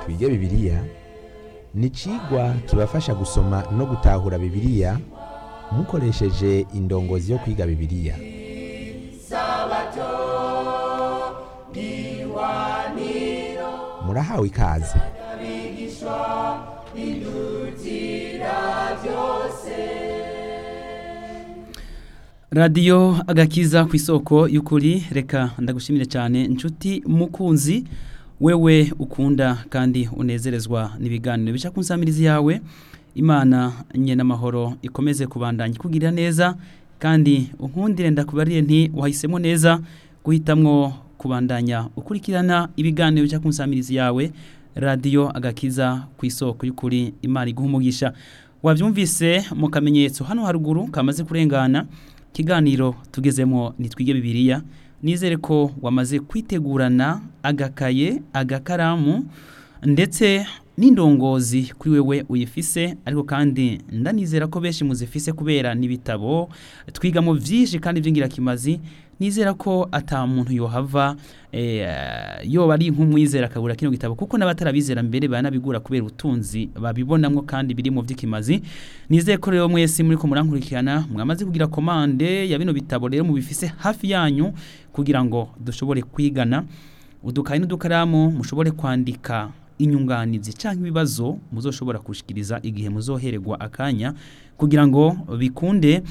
twige bibiliya ni icigwa kibafasha gusoma no gutahura bibiliya mukoresheje indongozi yo kwiga bibiliya murahawe ikaze radiyo agakiza ku isoko y'ukuri reka ndagushimire cyane inshuti mukunzi wewe ukunda kandi unezerezwa n'ibiganiro bica ku nsamirizi yawe imana nye n'amahoro ikomeze kubandanya ikugirira neza kandi unkundire ndakubariye nti wahisemo neza guhitamwo kubandanya ukurikirana ibiganiro bica ku nsamirizi yawe radiyo agakiza ku isoko y'ukuri imana iguha umugisha wabyumvise mu kamenyetso hano haruguru kamaze kurengana ikiganiro tugezemo nitwige bibiliya nizere ko wamaze kwitegurana agakaye agakaramu ndetse n'indongozi kuri wewe uyifise ariko kandi ndanizera ko benshi muzifise kubera n'ibitabo twigamo byinshi kandi by'ingirakimazi nizera ko ata muntu yohava yoba ari nk'umwizera akabura kino gitabo kuko n'abatarabizera mbere banabigura kubera ubutunzi babibonamo kandi biri mu by'ikimazi nizere ko rero mwese muri ko murankurikirana mwamaze kugira komande ya bino bitabo rero mubifise hafi yanyu kugira ngo dushobore kwigana udukayi n'udukaramu mushobore kwandika inyunganizi cyangwa ibibazo muzoshobora kushikiriza igihe muzohererwa akanya kugira ngo bikunde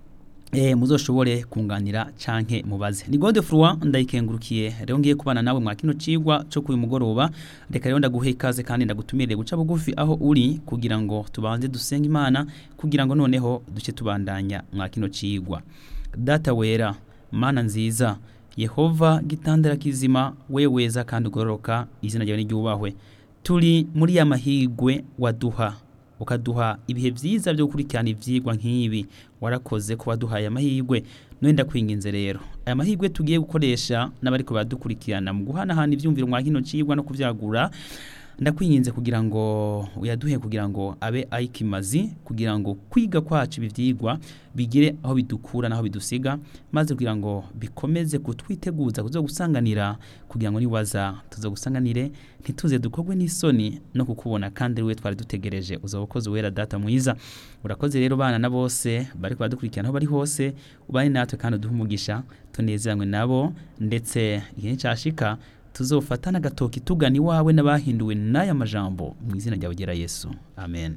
eh muzoshobore kunganira canke mubaze ni gode frwa ndayikengurukiye rero ngiye kubana nawe mwa kino cigwa cyo kuyu mugoroba reka rero ndaguhe ikaze kandi ndagutumirire guca bugufi aho uri kugira ngo tubanze dusenga imana kugira ngo noneho duce tubandanya mwa kino cigwa data wera mana nziza yehova gitandara kizima weweza kandi ugororoka izina ryawe n'iryubahwe turi muri ya mahigwe waduha ukaduha ibihe byiza byo gukurikirana ibyigwa nk'ibi warakoze kuba duhaye amahirwe none ndakwinginze rero aya mahirwe tugiye gukoresha n'abari badukurikirana mu guhanahana ibyumviro mwa kino cigwa no kubyagura ndakwinginze kugira ngo uyaduhe kugira ngo abe ayikimazi kugira ngo kwiga kwacu ibi byigwa bigire aho bidukura n'aho bidusiga maze kugira ngo bikomeze kutwiteguza kuzo gusanganira kugira ngo niwaza tuzo gusanganire ntituze dukogwe n'isoni no kukubona kandi we twari dutegereje uza ukoze wera data mwiza urakoze rero bana na bose bari badukurikirana aho bari hose ubane natwe kandi uduhe umugisha tunezeranywe nabo ndetse igihe cyashika tuzofata n'agatoki tugana iwawe n'abahinduwe n'aya majambo mu izina ryawe gera yesu amen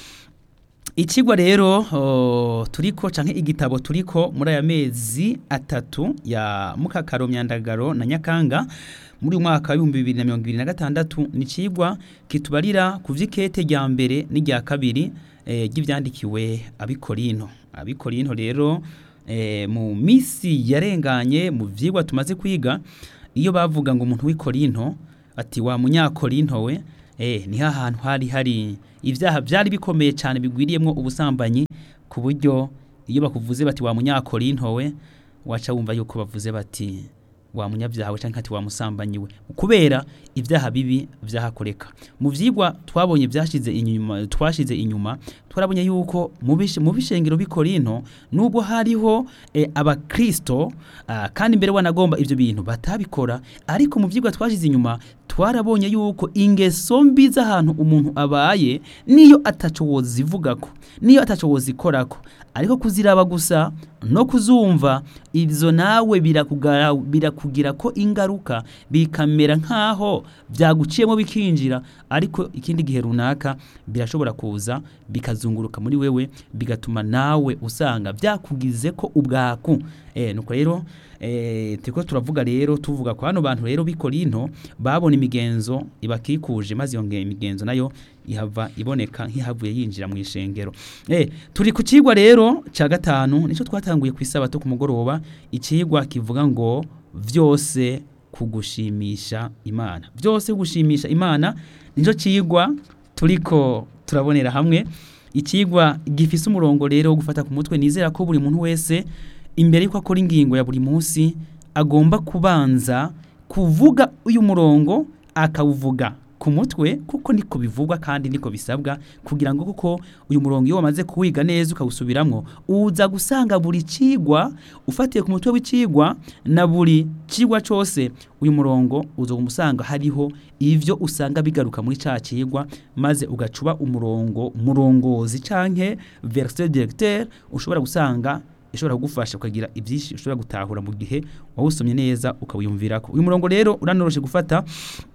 ikigwa rero turiko canke igitabo turiko muri aya mezi atatu ya mukakaro myandagaro na nyakanga muri uyu mwaka w'ibihumbi bibiri na mirongo ibiri na gatandatu ni ikigwa kitubarira ku vy'ikete rya mbere n'irya kabiri ry'ivyandikiwe abikorino abikorino rero mu misi yarenganye mu vyigwa tumaze kwiga iyo bavuga ngo umuntu w'ikorinto ati wa munyakorinto we eh ni hahantu hari hari ibyaha byari bikomeye cyane bigwiriyemo ubusambanyi ku buryo iyo bakuvuze bati wa munyakorinto we waca wumva yuko bavuze bati wa munyabyaha we cyangwa ati wa musambanyi we kubera ibyaha bibi byahakoreka mu vyigwa twabonye byashize inyuma twashize inyuma twarabonye yuko mu bishengero bikorinto nubwo hariho e, abakristo kandi mbere wanagomba ivyo bintu batabikora ariko mu vyigwa twashize inyuma twarabonye yuko ingeso mbi z'ahantu umuntu abaye niyo ataco wozivugako niyo ataco wozikorako ariko kuziraba gusa no kuzumva izo nawe birakugara birakugira ko ingaruka bikamera nkaho byaguciyemo bikinjira ariko ikindi gihe runaka birashobora kuza bikazunguruka muri wewe bigatuma nawe usanga byakugize ko ubwaku eh nuko rero eh tiko turavuga rero tuvuga ko hano bantu rero bikorinto babona imigenzo ibakikuje maze iyo imigenzo nayo ihava iboneka nk'ihavuye yinjira mu ishengero eh turi ku cigwa rero ca gatanu nico twatanguye ku isabato ku mugoroba icigwa kivuga ngo vyose kugushimisha imana byose gushimisha imana nico cigwa turiko turabonera hamwe ikigwa gifise umurongo rero wo gufata ku mutwe nizera ko buri muntu wese imbere yuko akora ingingo ya buri munsi agomba kubanza kuvuga uyu murongo akawuvuga ku mutwe kuko niko bivugwa kandi niko bisabwa kugira ngo kuko uyu murongo iyo wamaze kuwiga neza ukawusubiramwo uza gusanga buri cigwa ufatiye ku mutwe w'icigwa na buri cigwa cose uyu murongo uza umusanga hariho ivyo usanga bigaruka muri ca cigwa maze ugacuba umurongo murongozi canke verset directeur ushobora gusanga ishobora kugufasha ukagira ibyinshi ushobora gutahura mu gihe wawusomye neza ukawiyumvirako uyu murongo rero uranoroshe gufata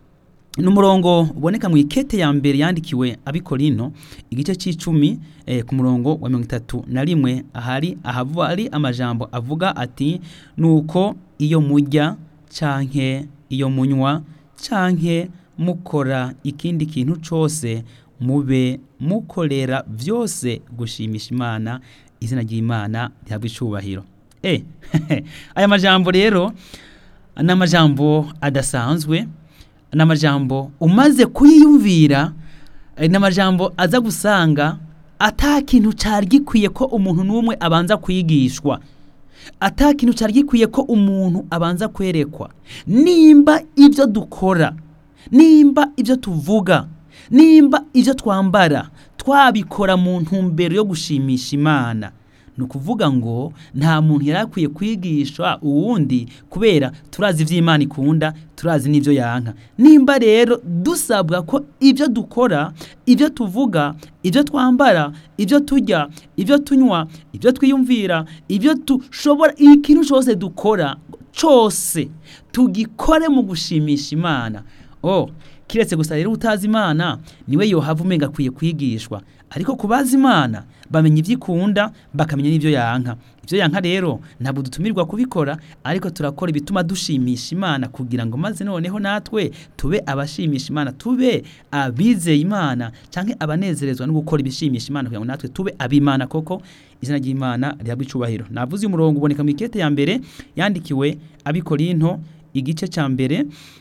ni umurongo uboneka mu ikete ya mbere yandikiwe abikorino igice cy'icumi eh, ku murongo wa mirongo itatu na rimwe ahari ahavu ari amajambo avuga ati nuko iyo mujya canke iyo munywa canke mukora ikindi kintu cose mube mukorera vyose gushimisha imana izina ry'imana rihabwa icubahiro eh aya majambo rero ni amajambo adasanzwe ni amajambo umaze kuyiyumvira ni amajambo aza gusanga ata kintu cyari gikwiye ko umuntu n'umwe abanza kwigishwa ata kintu cyari gikwiye ko umuntu abanza kwerekwa nimba ibyo dukora nimba ibyo tuvuga nimba ibyo twambara twabikora mu ntumbero yo gushimisha imana ni ukuvuga ngo nta muntu yari akwiye kwigisha uwundi kubera turazi iby'imana ikunda turazi n'ibyo yanka nimba rero dusabwa ko ibyo dukora ibyo tuvuga ibyo twambara ibyo turya ibyo tunywa ibyo twiyumvira ibyo dushobora ikintu cyose dukora cyose tugikore mu gushimisha imana oh kiretse gusa rero utazi imana niwe yohava umenga akwiye kwigishwa ariko kubaza imana bamenya ibyo ikunda bakamenya n'ibyo yanka ibyo yanka rero ntabwo dutumirwa kubikora ariko turakora ibituma dushimisha imana kugira ngo maze noneho natwe tube abashimisha imana tube abizeye imana cyangwa abanezerezwa no gukora ibishimisha imana kugira ngo natwe tube abimana koko izina ry'imana rihabwa icubahiro navuze uyu murongo uboneka mu ikete ya mbere yandikiwe abikorinto igice cya mbere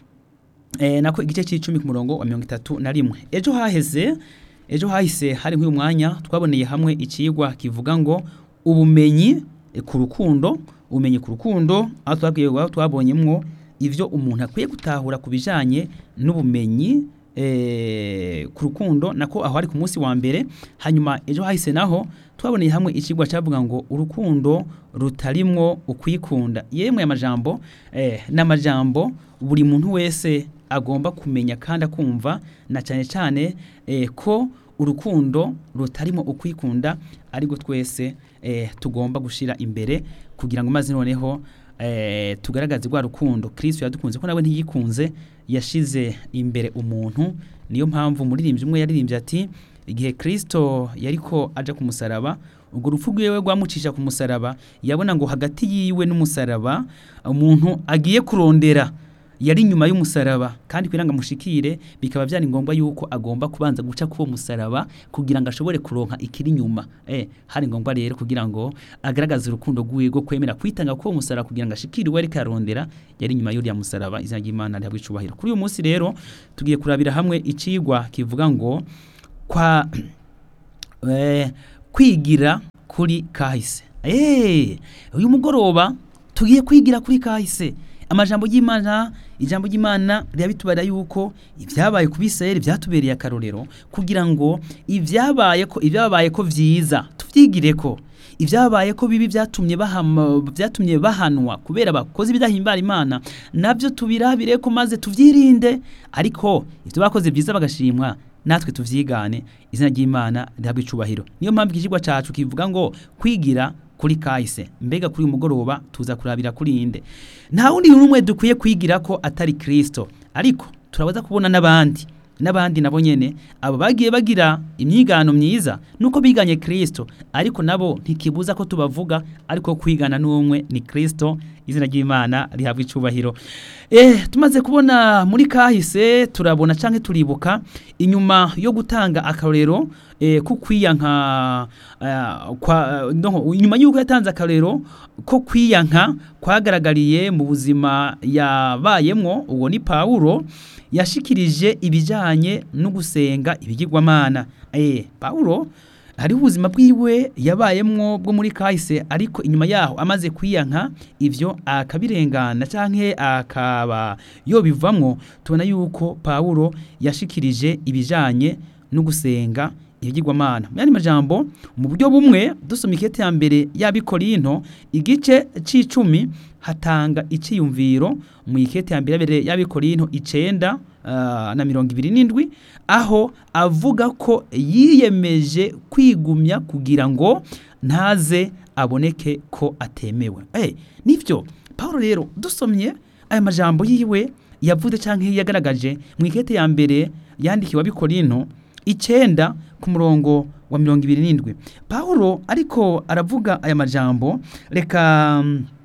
eh, nako igice cy'icumi ku murongo wa mirongo itatu na rimwe ejo haheze ejo hahise hari nk'uyu mwanya twaboneye hamwe ikigwa kivuga ngo ubumenyi eh, ku rukundo ubumenyi ku rukundo aho twabwiye aho twabonyemwo ivyo umuntu akwiye gutahura ku bijanye n'ubumenyi eh, ku rukundo nako aho ari ku munsi wa mbere hanyuma ejo hahise naho twaboneye hamwe ikigwa cyavuga ngo urukundo rutarimwo ukwikunda yemwe amajambo eh, n'amajambo buri muntu wese agomba kumenya kandi akumva na cyane cyane eh, ko urukundo rutarimo ukwikunda ariko twese eh, tugomba gushira imbere kugira ngo maze noneho eh, tugaragaze rwa rukundo Kristo yadukunze ko nawe ntiyikunze yashize imbere umuntu niyo mpamvu umuririmbyi umwe yaririmbye ati igihe Kristo yariko aja ku musaraba ubwo rupfu rwiwe rwamucisha ku musaraba yabona ngo hagati yiwe n'umusaraba umuntu agiye kurondera yari inyuma y'umusaraba kandi kugira ngo amushikire bikaba byari ngombwa yuko agomba kubanza guca k'uwo musaraba kugira ngo ashobore kuronka ikiri inyuma eh hari ngombwa rero kugira ngo agaragaze urukundo rwiwe rwo kwemera kwitanga k'uwo musaraba kugira ngo ashikire uwo ariko arondera yari inyuma y'uriya musaraba izina ry'Imana rihabwa icubahiro kuri uyu munsi rero tugiye kurabira hamwe icigwa kivuga ngo kwa eh, kwigira kuri kahise eh uyu mugoroba tugiye kwigira kuri kahise amajambo y'Imana ijambo ry'Imana rirabitubara yuko ibyabaye ku Bisirayeli byatubereye akarorero kugira ngo ibyabaye ko ibyabaye ko vyiza tuvyigire ko ibyabaye ko bibi byatumye bahama byatumye bahanwa kubera bakoze ibidahimbara Imana navyo tubirabire ko maze tuvyirinde ariko ivyo bakoze byiza bagashimwa natwe tuvyigane izina ry'Imana rihabwa icubahiro niyo mpamvu ikigwa cacu kivuga ngo kwigira kuri kahise mbega kuri uyu mugoroba tuza kurabira kuri inde nta wundi n'umwe dukwiye kwigira ko atari Kristo ariko turabaza kubona n'abandi n'abandi nabo nyene abo bagiye bagira imyigano myiza nuko biganye Kristo ariko nabo ntikibuza ko tubavuga ariko kwigana n'umwe ni Kristo izina ry'Imana rihabwa icubahiro eh tumaze kubona muri kahise turabona canke turibuka inyuma yo gutanga akarorero eh kukwiyanka uh, kwa no inyuma yuko yatanze akarorero ko kwiyanka kwagaragariye mu buzima yabayemwo uwo ni Paulo yashikirije ibijanye no gusenga ibigirwamana eh Paulo hariho ubuzima bwiwe yabayemwo bwo muri kahise ariko inyuma yaho amaze kwiyanka ivyo akabirengana canke akaba yobivamwo tubona yuko Pawulo yashikirije ibijanye no gusenga ibigirwamana mu yandi majambo mu buryo bumwe dusoma ikete ya mbere y'abikorinto igice c'icumi hatanga iciyumviro mu ikete ya mbere y'abikorinto icenda uh, na mirongo ibiri n'indwi aho avuga ko yiyemeje kwigumya kugira ngo ntaze aboneke ko atemewe hey, nivyo Paulo rero dusomye aya majambo yiwe yavuze canke yagaragaje mu ikete ya mbere yandikiwe abikorinto icenda ku murongo wa mirongo ibiri n'indwi Paulo ariko aravuga aya majambo reka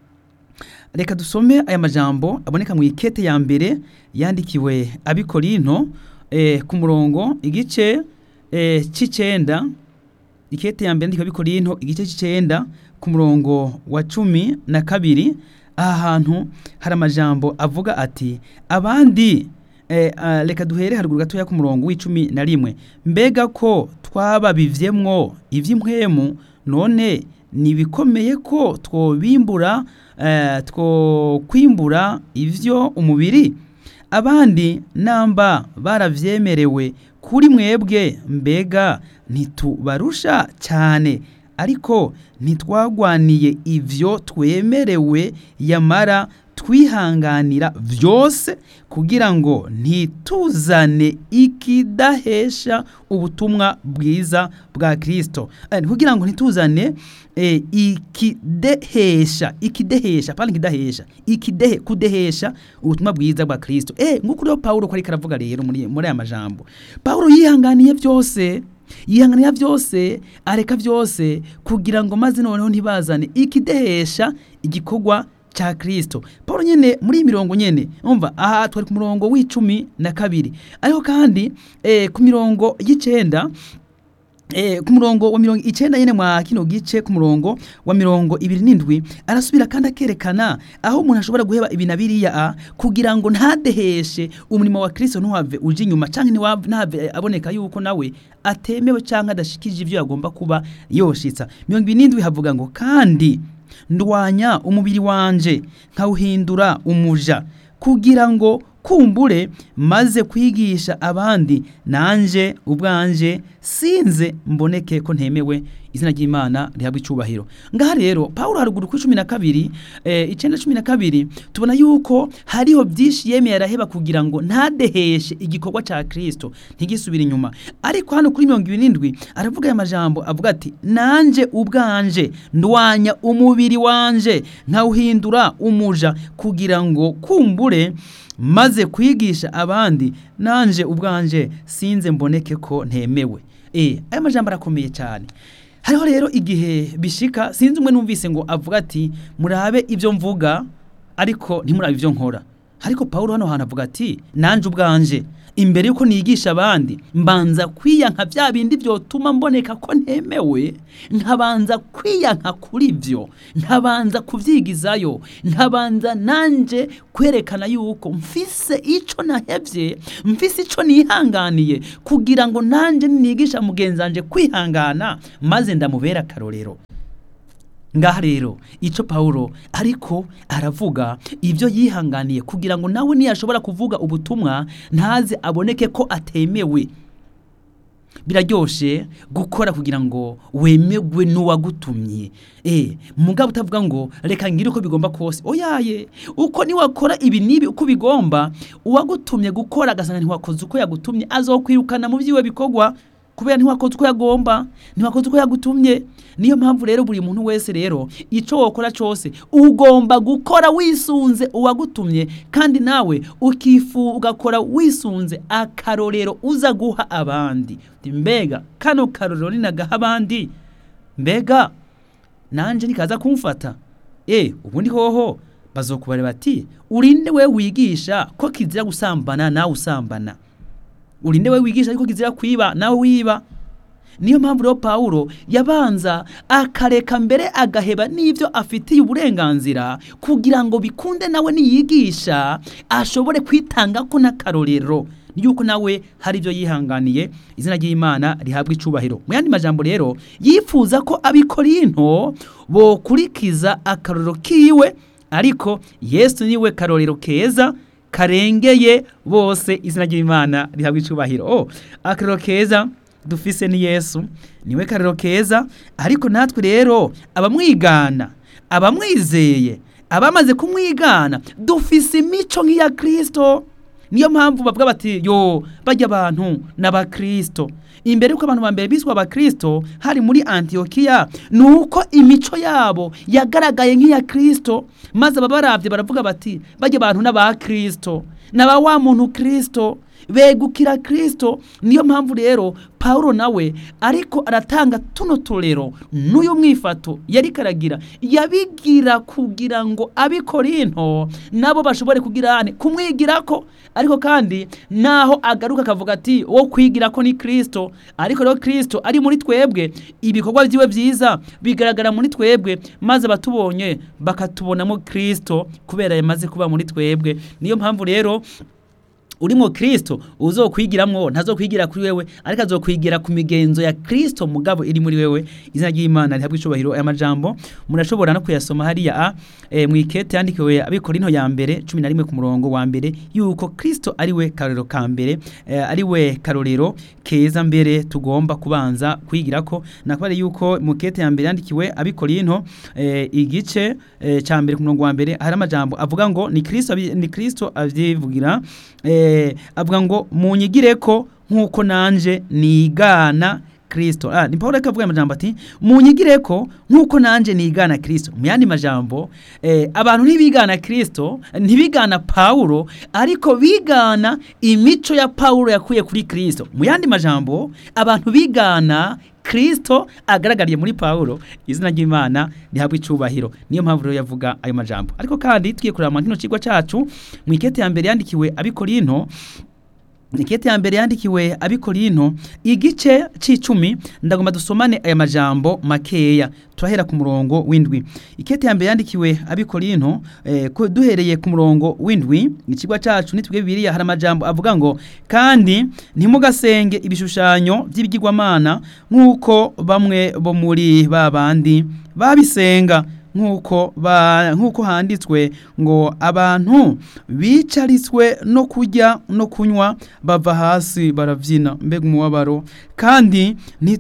reka dusome aya majambo aboneka mu ikete ya mbere yandikiwe abikorinto eh, ku murongo igice eh, c'icenda ikete ya mbere yandikiwe abikorinto igice c'icenda ku murongo wa cumi na kabiri aha hantu hari amajambo avuga ati abandi eh, uh, reka duhere haruguru gatoya ku murongo w'icumi na rimwe mbega ko twababivyemwo ivy'impwemu none nibikomeye ko twobimbura eh, twokwimbura ivyo umubiri abandi namba baravyemerewe kuri mwebwe mbega ntitubarusha cyane ariko ntitwagwaniye ivyo twemerewe yamara twihanganira vyose kugira ngo ntituzane ikidahesha ubutumwa bwiza bwa Kristo eh, kugira ngo ntituzane eh, ikidehesha ikidehesha pale ikidahesha ikidehe kudehesha ubutumwa bwiza bwa Kristo eh nguko rero Paulo ko ariko aravuga rero muri muri aya majambo Paulo yihanganiye vyose yihanganira byose areka byose kugira ngo maze noneho ntibazane ikidehesha igikorwa cha Kristo Paulo nyene muri iyi mirongo nyene umva aha twari ku murongo w'icumi na kabiri ariko kandi eh, ku mirongo y'icenda Eh, ku murongo wa mirongo icenda nyene mwa kino gice ku murongo wa mirongo ibiri n'indwi arasubira kandi akerekana aho umuntu ashobora guheba ibi na biriya a kugira ngo ntadeheshe umurimo wa Kristo ntuhave uje inyuma canke ntihave aboneka yuko nawe atemewe canke adashikije ivyo yagomba kuba yoshitsa mirongo ibiri n'indwi havuga ngo kandi ndwanya umubiri wanje nkawuhindura umuja kugira ngo kumbure maze kwigisha abandi nanje ubwanje sinze mboneke ko ntemewe izina ry'Imana rihabwa icubahiro ngaha rero Paulo haruguru ku 12 eh icenda 12 tubona yuko hariho byinshi yemeye araheba kugira ngo ntadeheshe igikorwa ca Kristo ntigisubire inyuma ariko hano kuri 27 aravuga aya majambo avuga ati nanje ubwanje ndwanya umubiri wanje nkawuhindura umuja kugira ngo kumbure maze kwigisha abandi nanje ubwanje sinze mboneke ko ntemewe eh aya majambo arakomeye cyane hariho rero igihe bishika sinzi umwe numvise ngo avuga ati murabe ibyo mvuga ariko ntimurabe ibyo nkora ariko Paulo hano hantu avuga ati nanje ubwanje imbere yuko nigisha abandi mbanza kwiyanka bya bindi byotuma mboneka ko ntemewe nkabanza kwiyanka kuri byo nkabanza kubyigizayo nkabanza nanje kwerekana yuko mfise ico nahevye mfise ico nihanganiye kugira ngo nanje nigisha mugenzi wanje kwihangana maze ndamubera akarorero ngaha rero ico Paulo ariko aravuga ibyo yihanganiye kugira ngo nawe niyashobora kuvuga ubutumwa ntaze aboneke ko atemewe biraryoshe gukora kugira ngo wemegwe n'uwagutumye eh mugabo utavuga ngo reka ngire uko bigomba kose oyaye uko niwakora ibi nibi uko bigomba uwagutumye gukora agasanga ntiwakoze uko yagutumye azokwirukana mu byiwe bikorwa kubera ntiwakoze uko yagomba ntiwakoze uko yagutumye niyo mpamvu rero buri muntu wese rero icyo wokora cyose ugomba gukora wisunze uwagutumye kandi nawe ukifu ugakora wisunze akarorero uza guha abandi mbega kano karorero ninagaha abandi mbega nanjye nikaza kumfata eh ubundi hoho bazokubare bati urinde we wigisha ko kizira gusambana nawe usambana urinde we wigisha ariko kizira kwiba nawe wiba niyo mpamvu rero Paulo yabanza akareka mbere agaheba n'ibyo afitiye uburenganzira kugira ngo bikunde nawe niyigisha ashobore kwitanga ko n'akarorero ni yuko nawe hari ibyo yihanganiye izina ry'imana rihabwa icubahiro mu yandi majambo rero yifuza ko abikorinto bokurikiza akarorero kiwe ariko yesu niwe karorero keza karengeye bose izina ry'imana rihabwa icubahiro oh, akarorero keza dufise ni yesu niwe karorero keza ariko natwe rero abamwigana abamwizeye abamaze kumwigana dufise imico nk'iya kirisito niyo mpamvu bavuga bati yo bajya abantu n'abakristo imbere yuko abantu ba mbere biswa abakristo hari muri antiyokiya ni uko imico yabo yagaragaye nk'iya kirisito maze ababarabye baravuga bati bajya abantu n'abakristo n'aba wa muntu kirisito begukira kirisito niyo mpamvu rero paul nawe ariko aratanga tuno turero n'uyu mwifato yari karagira yabigira kugira ngo abikorinto nabo bashobore kugira kumwigira ko ariko kandi naho agaruka akavuga ati wo kwigira ko ni kirisito ariko rero kirisito ari muri twebwe ibikorwa byiwe byiza bigaragara muri twebwe maze abatubonye bakatubonamo kirisito kubera yamaze kuba muri twebwe niyo mpamvu rero urimo kirisito uzokwigiramwo ntazokwigira kuri wewe ariko azokwigira ku migenzo ya kirisito mugabo iri muri wewe izina ry'imana rihabwa icubahiro aya majambo murashobora no kuyasoma hariya a e, mu ikete yandikiwe abikorinto ya mbere cumi na rimwe ku murongo wa mbere yuko kirisito ari we karorero ka mbere e, ari we karorero keza mbere tugomba kubanza kwigira ko nakubare yuko mu ikete ya mbere yandikiwe abikorinto e, igice e, ca mbere ku murongo wa mbere hari amajambo avuga ngo ni kirisito ni kirisito avyivugira eh, avuga ngo munyigire ko nk'uko nanje nigana kirisito ah, ni paul reka avuga amajambo ati munyigire ko nk'uko nanje nigana kirisito mu yandi majambo eh, abantu ntibigana kirisito ntibigana pawulo ariko bigana imico ya pawulo yakuye kuri kirisito mu yandi majambo abantu bigana kirisito agaragariye muri pawulo izina ry'imana rihabwa icubahiro niyo mpamvu rero yavuga ayo majambo ariko kandi tugiye kureba kino kigo cyacu mu ikete ya mbere yandikiwe abikorinto ikete ya mbere yandikiwe abikorinto igice c'icumi ndagomba dusomane aya majambo makeya turahera ku murongo w'indwi ikete ya mbere yandikiwe abikorinto eh, duhereye ku murongo w'indwi ikigwa cacu nitwe bibiliya hari amajambo avuga ngo kandi ntimugasenge ibishushanyo by'ibigirwamana nk'uko bamwe bo muri ba bandi babisenga nk'uko ba nk'uko handitswe ngo abantu bicaritswe no kurya no kunywa bava hasi barabyina mbega umubabaro kandi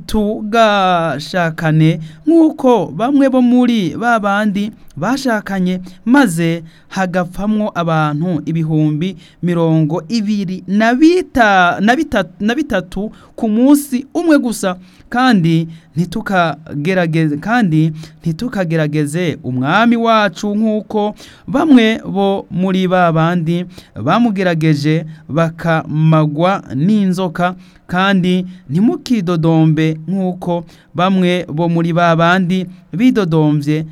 ntitugashakane nk'uko bamwe bo muri ba bandi bashakanye maze hagapfamwo abantu ibihumbi mirongo ibiri na bita na bitatu na bitatu ku munsi umwe gusa kandi ntitukagerageze kandi ntitukagerageze umwami wacu nk'uko bamwe bo muri ba bandi bamugerageje bakamagwa n'inzoka kandi ntimukidodombe nk'uko bamwe bo muri ba bandi bidodombye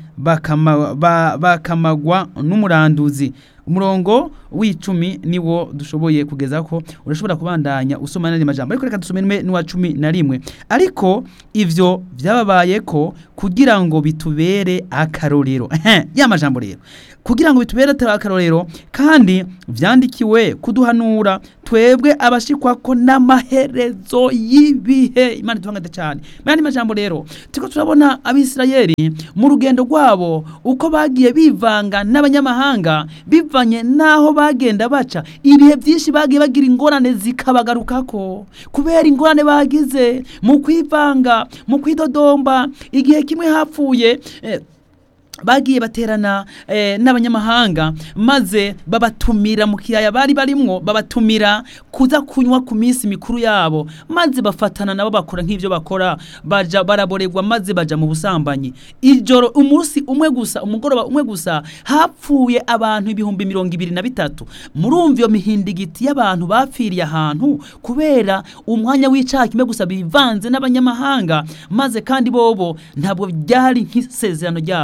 bakamagwa n'umuranduzi umurongo w'icumi niwo dushoboye kugeza ko urashobora kubandanya usoma n'andi majambo ariko reka dusome n'uwa cumi na rimwe ariko ivyo vyababaye ko kugira ngo bitubere akarorero ya majambo rero kugira ngo bitubere akarorero kandi vyandikiwe kuduhanura twebwe abashikwa ko n'amaherezo y'ibihe imana itubangade cyane mani majambo rero turiko turabona abisirayeli mu rugendo rwabo uko bagiye bivanga n'abanyamahanga bivanye naho bagenda baca ibihe byinshi bagiye bagira ingorane zikabagarukako kubera ingorane bagize mu kwivanga mu kwidodomba igihe kimwe hapfuye eh, bagiye baterana eh, n'abanyamahanga maze babatumira mu kiyaya bari barimwo babatumira kuza kunywa ku minsi mikuru yabo maze bafatana nabo bakora nk'ivyo bakora baja baraborerwa maze baja mu busambanyi ijoro umunsi umwe gusa umugoroba umwe gusa hapfuye abantu ibihumbi mirongo ibiri na bitatu murumva iyo mihindigiti y'abantu bapfiriye ahantu kubera umwanya w'icaha kimwe gusa bivanze n'abanyamahanga maze kandi bobo ntabwo byari nk'isezerano ryabo ntabwo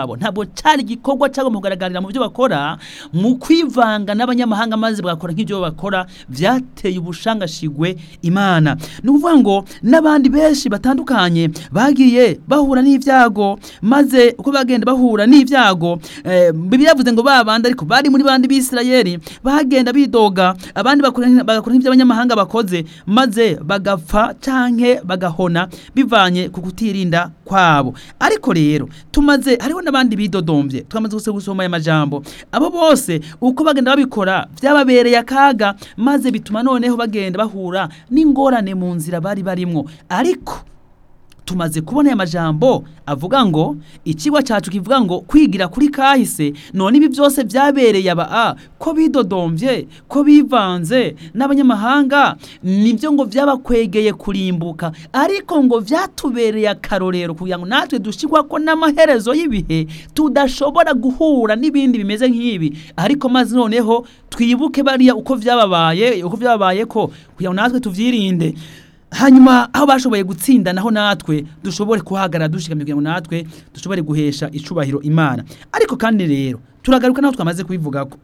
cyari igikorwa cyagomba kugaragarira mu byo bakora mu kwivanga n'abanyamahanga maze bagakora nk'ibyo bakora byateye ubushangashigwe imana ni ukuvuga ngo n'abandi benshi batandukanye bagiye bahura n'ibyago maze uko bagenda bahura n'ibyago eh, bibiliya yavuze ngo babandi ariko bari muri bandi b'isirayeli bagenda bidoga abandi bakora bagakora nk'ibyo abanyamahanga bakoze maze bagapfa canke bagahona bivanye ku kutirinda kwabo ariko rero tumaze hariho n'abandi bidodombye twamaze gusa gusoma aya majambo abo bose uko bagenda babikora byababereye akaga maze bituma noneho bagenda bahura n'ingorane mu nzira bari barimwo ariko tumaze kubona aya majambo avuga ngo ikigwa cyacu kivuga ngo kwigira kuri kahise none ibi byose byabereye aba a ko bidodombye ko bivanze n'abanyamahanga nibyo ngo byabakwegeye kurimbuka ariko ngo byatubereye akarorero kugira ngo natwe dushyirwa ko n'amaherezo y'ibihe tudashobora guhura n'ibindi bimeze nk'ibi ariko maze noneho twibuke bariya uko byababaye uko byababaye ko kugira ngo natwe tubyirinde hanyuma aho bashoboye gutsinda naho natwe dushobore kuhagarara dushikamye kugira ngo natwe dushobore guhesha icubahiro imana ariko kandi rero turagaruka naho twamaze kubivuga ko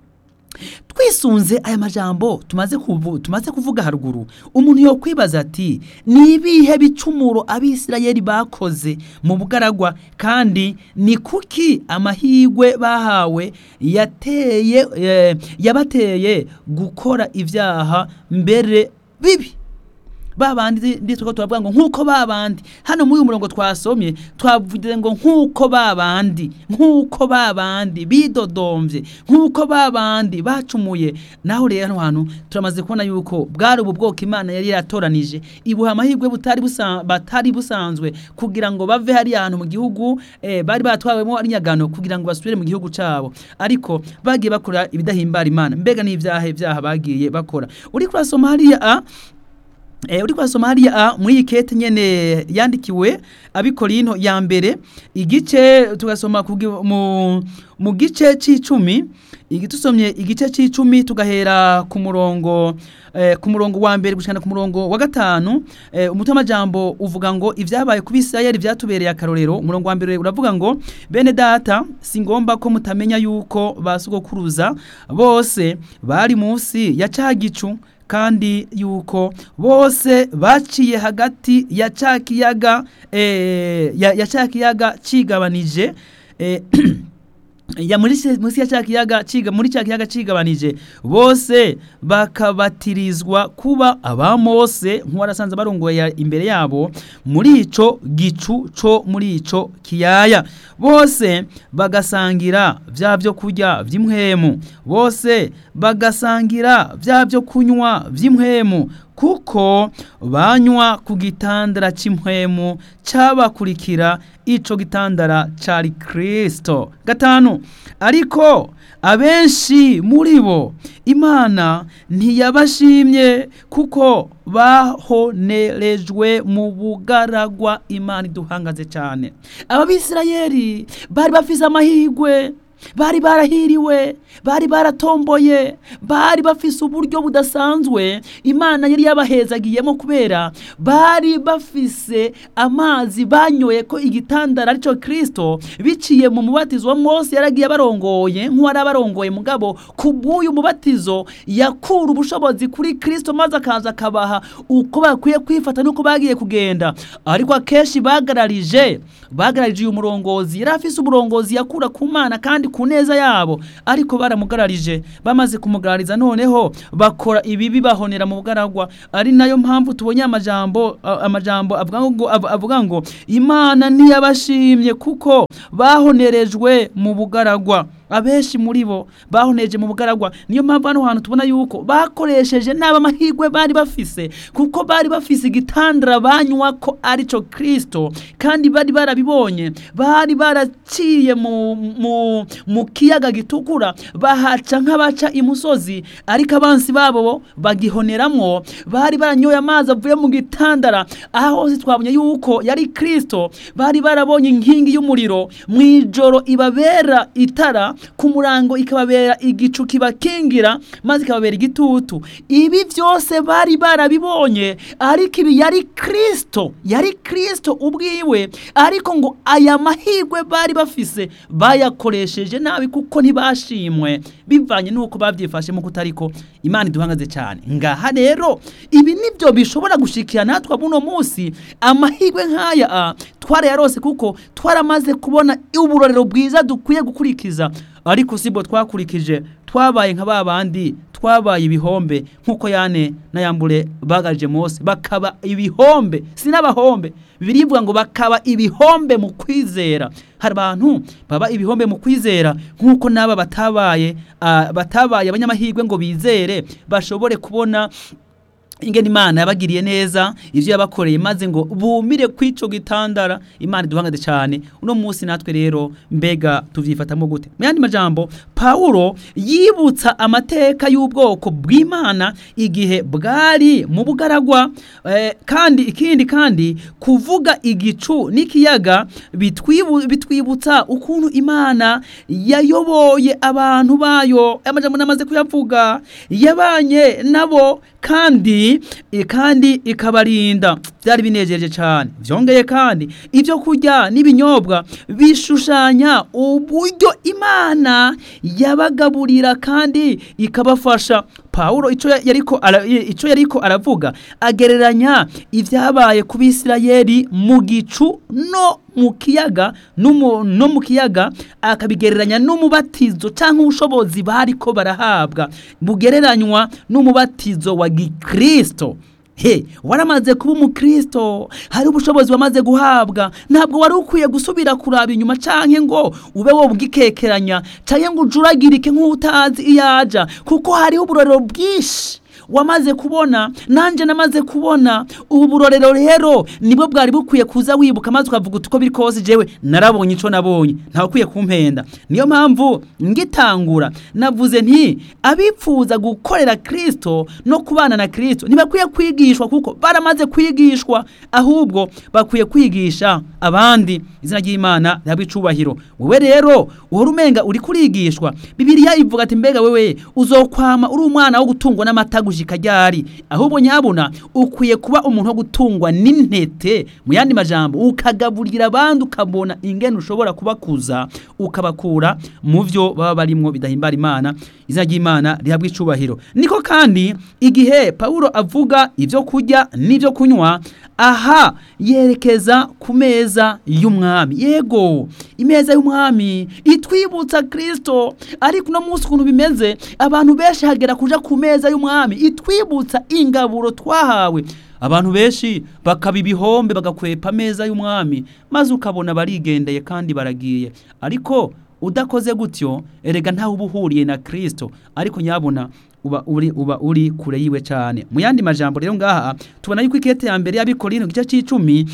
twisunze aya majambo tumaze kuvu, tumaze kuvuga haruguru umuntu yo kwibaza ati ni ibihe bicumuro abisirayeli bakoze mu bugaragwa kandi ni kuki amahigwe bahawe yateye eh, yabateye gukora ibyaha mbere bibi babandi nditwa turavuga ngo nkuko babandi hano muri uyu murongo twasomye twavuze ngo nkuko babandi nkuko babandi bidodombye nkuko babandi bacumuye naho rero hano hantu turamaze kubona yuko bwari ubu bwoko imana yari yaratoranije ibuha amahirwe butari busa, batari busanzwe kugira ngo bave hariya hantu mu gihugu eh, bari batwawemo ari nyagano kugira ngo basubire mu gihugu cabo ariko bagiye bakora ibidahimbara imana mbega n'ibyaha ibyaha bagiye bakora uri kurasoma hariya a Eh, uri kwasoma hariya a muri iyi kete nyene yandikiwe abikorinto ya mbere igice tugasoma kugi- mu, mu gice c'icumi igitusomye igice c'icumi tugahera ku murongo eh, ku murongo wa mbere gushikana ku murongo wa gatanu eh, umutwe w'amajambo uvuga ngo ibyabaye ku bisirayeli byatubereye akarorero umurongo wa mbere uravuga ngo bene data si ngomba ko mutamenya yuko basugokuruza bose bari munsi ya ca gicu kandi yuko bose baciye hagati ya ca kiyaga eh, ya, ya ca kiyaga cigabanije eh, ya muri se- munsi ya cya kiyaga ciga muri cya kiyaga cigabanije bose bakabatirizwa kuba abamose nk'uwarasanze barongoye ya- imbere yabo muri ico gicu co muri ico kiyaya bose bagasangira vya byo kurya vy'imwemu bose bagasangira vya byo kunywa vy'imwemu kuko banywa ku gitandara cy'impwemu cyabakurikira ico gitandara cari Kristo gatanu ariko abenshi muri bo imana ntiyabashimye kuko bahonerejwe mu bugaragwa imana iduhangaze cyane ababisirayeli bari bafise amahirwe bari barahiriwe bari baratomboye bari bafise uburyo budasanzwe imana yari yabahezagiyemo kubera bari bafise amazi banyoye ko igitandara aricyo kirisito biciye mu mubatizo wa mose yaragiye abarongoye nk'uwari abarongoye mugabo ku bw'uyu mubatizo yakura ubushobozi kuri kirisito maze akaza akabaha uko bakwiye kwifata n'uko bagiye kugenda ariko akenshi bagararije bagararije uyu murongozi yari afise umurongozi yakura ku mana kandi ku neza yabo ariko baramugararije bamaze kumugarariza noneho bakora ibibi bahonera mu bugaragwa ari nayo mpamvu tubonye amajambo a- amajambo avuga ngo av- avuga ngo imana ntiyabashimye kuko bahonerejwe mu bugaragwa abenshi muri bo bahoneje mu bugaragwa niyo mpamvu hano hantu tubona yuko bakoresheje n'aba amahirwe bari bafise kuko bari bafise igitandara banywa ko arico Kristo kandi bari barabibonye bari baraciye mu, mu, mu kiyaga gitukura bahaca nk'abaca imusozi ariko abansi babo bagihoneramwo bari baranyoye amazi avuye mu gitandara aho hose twabonye yuko yari Kristo bari barabonye inkingi y'umuriro mu ijoro ibabera itara ku murango ikababera igicu kibakingira maze ikababera igitutu ibi byose bari barabibonye ariko ibi yari kirisito yari kirisito ubwiwe ariko ngo aya mahirwe bari bafise bayakoresheje nabi kuko ntibashimwe bivanye n'uko babyifashe mu kutariko imana iduhangaze cyane ngaha rero ibi nibyo bishobora gushikira natwe buno munsi amahirwe nk'aya twarayarose kuko twaramaze kubona uburorero bwiza dukwiye gukurikiza ariko sibwo twakurikije twabaye nka ba bandi twabaye ibihombe nk'uko yane na yambure bagaje Mose bakaba ibihombe si n'abahombe birivuga ngo bakaba ibihombe mu kwizera hari abantu baba ibihombe mu kwizera nk'uko n'aba batabaye batabaye abanyamahirwe ngo bizere bashobore kubona ingene imana yabagiriye neza ivyo yabakoreye maze ngo bumire kwico gitandara imana iduhangaze cyane uno munsi natwe rero mbega tuvyifatamo gute mu yandi majambo Paulo yibutsa amateka y'ubwoko bw'Imana igihe bwari mu bugaragwa eh, kandi ikindi kandi kuvuga igicu n'ikiyaga bitwibu, bitwibutsa ukuntu Imana yayoboye abantu bayo amajambo namaze kuyavuga yabanye nabo kandi kandi ikabarinda byari binejeje cyane byongeye kandi ibyo kurya n'ibinyobwa bishushanya uburyo imana yabagaburira kandi ikabafasha Paulo ico yariko ico yariko aravuga agereranya ivyabaye ku Bisirayeli mu gicu no mu kiyaga no mu kiyaga akabigereranya n'umubatizo cyangwa ubushobozi bariko barahabwa bugereranywa n'umubatizo wa gikristo he waramaze kuba umukristo hari ubushobozi wamaze guhabwa ntabwo wari ukwiye gusubira kuraba inyuma canke ngo ube wo bwikekeranya canke ngo ujuragirike nk'utazi iyaja kuko hariho uburorero bwinshi wamaze kubona nanje namaze kubona ubu burorero rero nibwo bwari bukwiye kuza wibuka maze ukavuga uko biri kose jewe narabonye ico nabonye ntawe ukwiye kumpenda niyo mpamvu ngitangura navuze nti abipfuza gukorera Kristo no kubana na Kristo ntibakwiye kwigishwa kuko baramaze kwigishwa ahubwo bakwiye kwigisha abandi izina ry'Imana rihabwa icubahiro wewe rero uhora umenga uri kurigishwa Bibiliya ivuga ati mbega wewe uzokwama uri umwana wo gutungwa n'amata gushika ryari ahubwo nyabona ukwiye kuba umuntu wo gutungwa n'intete mu yandi majambo ukagaburira abandi ukabona ingene ushobora kubakuza ukabakura mu byo baba barimwo bidahimbara imana izina ry'imana rihabwa icubahiro niko kandi igihe Paulo avuga ibyo kurya n'ibyo kunywa aha yerekeza ku meza y'umwami yego imeza y'umwami itwibutsa Kristo ariko uno munsi ukuntu bimeze abantu benshi hagera kuja ku meza y'umwami itwibutsa ingaburo twahawe abantu benshi bakaba ibihombe bagakwepa ameza y'umwami maze ukabona barigendeye kandi baragiye ariko udakoze gutyo erega ntawe uba uhuriye na Kristo ariko nyabona uba uri uba uri kure yiwe cyane mu yandi majambo rero ngaha tubona yuko ikete ya mbere y'abikorino gice c'icumi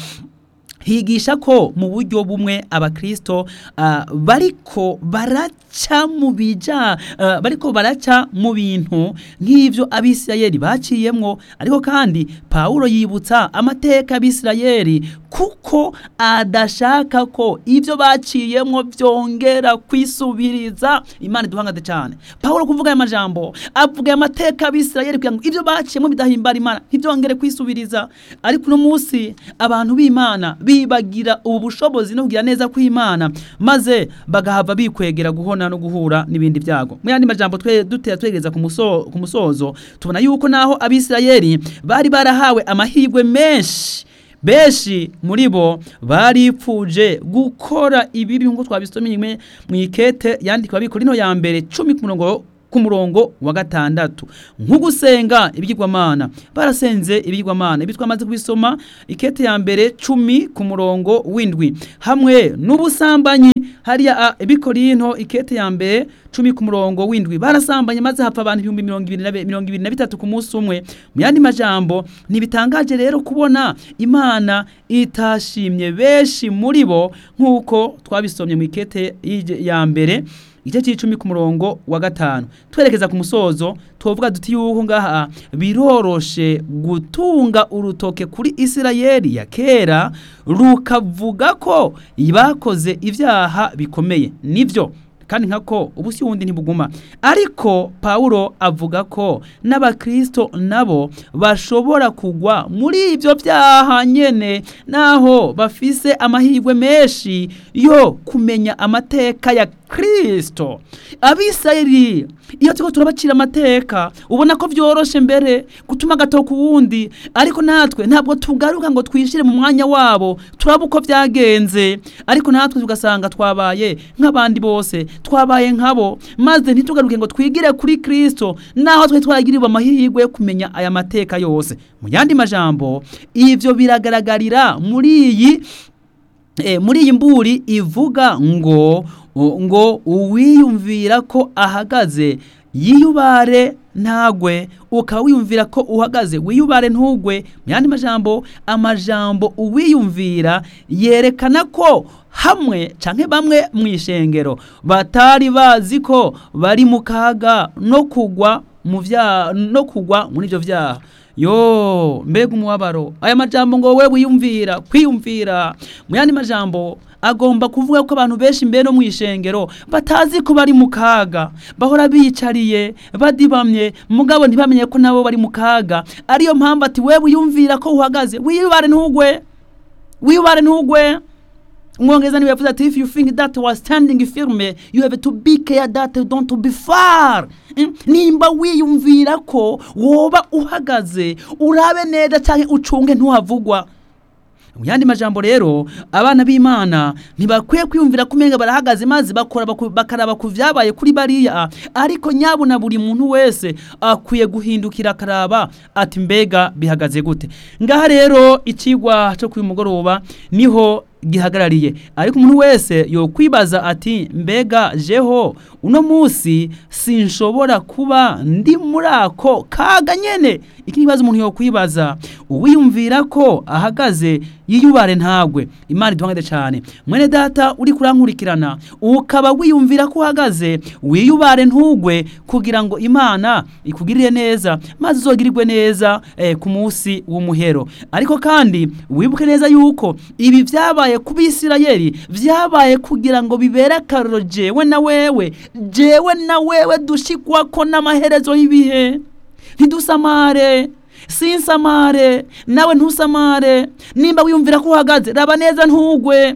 higisha ko mu buryo bumwe abakristo uh, bariko baraca mu bija uh, bariko baraca mu bintu nk'ivyo abisirayeli baciyemwo ariko kandi Paulo yibutsa amateka y'abisirayeli kuko adashaka ko ivyo baciyemwo vyongera kwisubiriza imana iduhangade cyane Paulo kuvuga aya majambo avuga amateka y'abisirayeli kugira ngo ivyo baciyemwo bidahimbara imana ntivyongere kwisubiriza ariko uno munsi abantu b'imana bibagira ubu bushobozi no kugira neza kw'Imana maze bagahava bikwegera guhona no guhura n'ibindi byago mu yandi majambo twe dutera twegereza ku muso ku musozo tubona yuko naho abisirayeli bari barahawe amahirwe menshi benshi muri bo baripfuje gukora ibibi nk'uko twabisomye mu ikete yandikwa bikorino ya mbere 10 ku murongo ku murongo wa gatandatu nk'ugusenga ibyigwamana barasenze ibyigwamana ibi twamaze kubisoma ikete ya mbere cumi ku murongo w'indwi hamwe n'ubusambanyi hariya ibikorinto ikete ya mbere cumi ku murongo w'indwi barasambanye maze hapfa abantu ibihumbi mirongo ibiri na bitatu ku munsi umwe mu yandi majambo ntibitangaje rero kubona imana itashimye benshi muri bo nk'uko twabisomye mu ikete ya mbere igice cy'icumi ku murongo wa gatanu twerekeza ku musozo tuvuga duti yuko ngaha biroroshe gutunga urutoke kuri isirayeli ya kera rukavuga ko bakoze ibyaha bikomeye nibyo kandi nkako ubusi wundi ntibuguma ariko pawulo avuga ko n'abakristo nabo bashobora kugwa muri ibyo byaha nyene naho bafise amahirwe menshi yo kumenya amateka ya kristo abisirayeli iyo turiko turabacira amateka ubona ko vyoroshe mbere gutuma gato ku wundi ariko natwe ntabwo tugaruka ngo twishire mu mwanya wabo turaba uko vyagenze ariko natwe tugasanga twabaye nk'abandi bose twabaye nkabo maze ntitugaruke ngo twigire kuri kristo naho twe twaragirirwa amahirwe yo kumenya aya mateka yose mu yandi majambo ivyo biragaragarira muri iyi e, muri iyi mburi ivuga ngo ngo uwiyumvira ko ahagaze yiyubare ntagwe ukaba wiyumvira ko uhagaze wiyubare ntugwe mu yandi majambo amajambo uwiyumvira yerekana ko hamwe canke bamwe mu ishengero batari bazi ko bari mu kaga no kugwa mu vya no kugwa muri ivyo vyaha yo mbega umubabaro aya majambo ngo we wiyumvira kwiyumvira mu yandi majambo agomba kuvuga ko abantu benshi mbere no mu ishengero batazi ko bari mu kaga bahora biyicariye badibamye mugabo ntibamenye ko nabo bari mu kaga ariyo mpamvu ati we wiyumvira ko uhagaze wiyubare ntugwe wiyubare ntugwe umwongereza niwe yavuze ati if you think that was standing firme you have to be care that don't be far nimba wiyumvira ko woba uhagaze urabe neza cyangwa ucunge ntuhavugwa mu yandi majambo rero abana b'imana ntibakwiye kwiyumvira ko umenga barahagaze maze bakora bakaraba ku vyabaye kuri bariya ariko nyabuna buri muntu wese akwiye guhindukira akaraba ati mbega bihagaze gute ngaha rero icigwa cyo kuyu mugoroba niho gihagarariye ariko umuntu wese yokwibaza ati mbega jeho uno munsi sinshobora kuba ndi muri ako kaga nyene iki nibazo umuntu yokwibaza uwiyumvira ko ahagaze yiyubare ntagwe imana iduhangade cyane mwene data uri kurankurikirana ukaba wiyumvira ko uhagaze wiyubare ntugwe kugira ngo imana ikugirire neza maze uzogirirwe neza eh, ku munsi w'umuhero ariko kandi wibuke neza yuko ibi vyabaye ku bisirayeli vyabaye kugira ngo bibere akaroro jewe na wewe jewe na wewe dushikwako n'amaherezo y'ibihe ntidusamare sinsamare nawe ntusamare nimba wiyumvira ko uhagaze raba neza ntugwe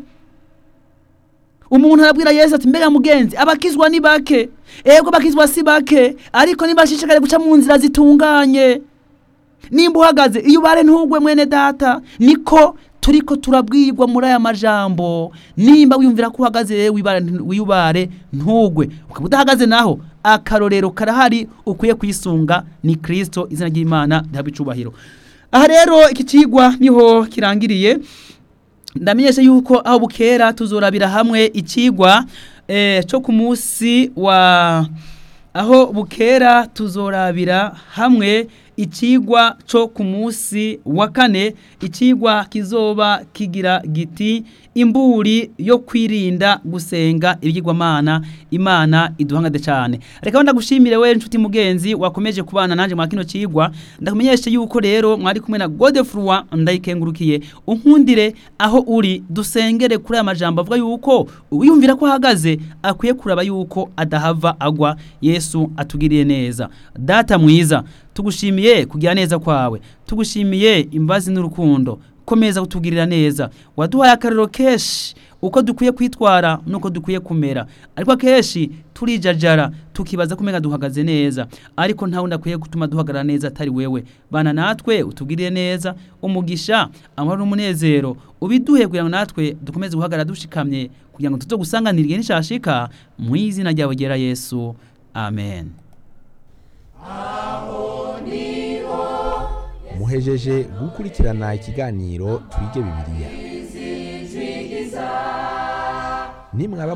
umuntu arabwira yesu ati mbega mugenzi abakizwa ni bake ego bakizwa si bake ariko nibashishikare guca mu nzira zitunganye nimba uhagaze iyo ubare ntugwe mwene data niko turiko turabwirwa muri aya majambo nimba wiyumvira ko uhagaze wiyubare ntugwe ukaba udahagaze naho akarorero karahari ukwiye kwisunga ni kirisito izina ry'imana rihabwa icubahiro aha rero iki kigwa niho kirangiriye ndamenyesha yuko aho bukera tuzorabira hamwe ikigwa cyo ku munsi wa aho bukera tuzorabira hamwe ikigwa cyo ku munsi wa kane ikigwa kizoba kigira giti imburi yo kwirinda gusenga ibigirwamana imana iduhangade cyane reka ndagushimire we nshuti mugenzi wakomeje kubana nanjye mwa kino kigwa ndakumenyeshe yuko rero mwari kumwe na Godefroid ndayikengurukiye unkundire aho uri dusengere kuri aya majambo avuga yuko uyumvira ko ahagaze akwiye kuraba yuko adahava agwa Yesu atugiriye neza data mwiza tugushimiye kugira neza kwawe tugushimiye imbazi n'urukundo komeza kutugirira neza waduhaye akarero kenshi uko dukwiye kwitwara nuko dukwiye kumera ariko akenshi turijajara tukibaza kumenya duhagaze neza ariko ntawe ndakwiye gutuma duhagarara neza atari wewe bana natwe utugirire neza umugisha amahoro n'umunezero ubiduhe kugira ngo natwe dukomeze guhagarara dushikamye kugira ngo tuzo gusanganirwe n'ishashika mu izina ryawe ryera Yesu amen muhejeje gukurikirana ikiganiro twige bibiliya nimwaba